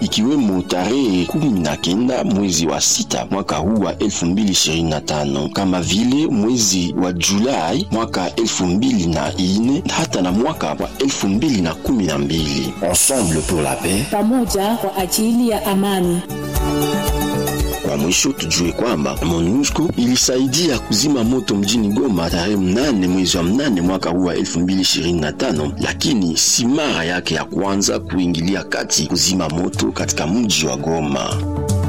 ikiwemo tarehe kumi na kenda mwezi wa sita mwaka huu wa 2025 kama vile mwezi wa Julai mwaka 2004 hata na mwaka wa 2012. Ensemble pour la paix, pamoja kwa ajili ya amani. Kwa mwisho tujue kwamba MONUSCO ilisaidia kuzima moto mjini Goma tarehe mnane mwezi wa mnane mwaka huu wa 2025, lakini si mara yake ya kwanza kuingilia kati kuzima moto katika mji wa Goma.